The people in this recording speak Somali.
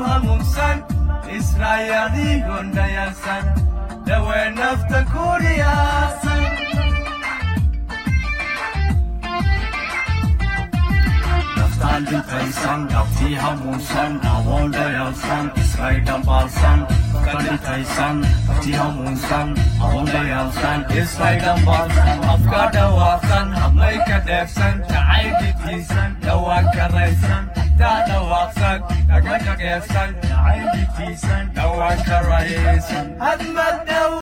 hamuunsan israayadiigoon dhayalsan dhawee nafta ku riyaasan naftaan dhintaysan dhabtii hamuunsan awoon dhayalsan israay dhambaalsan ka dhintaysan dhabtii hamuunsan awoon dhayalsan israay dhambaalsan afka dhawaaqsan habmay ka dheefsan jacayl dhitiisan dhawaan karaysan taa dhawaaqsan dhaga dhaqeefsan jacayl dhitiisan dhawaan karaysan hadmad dhow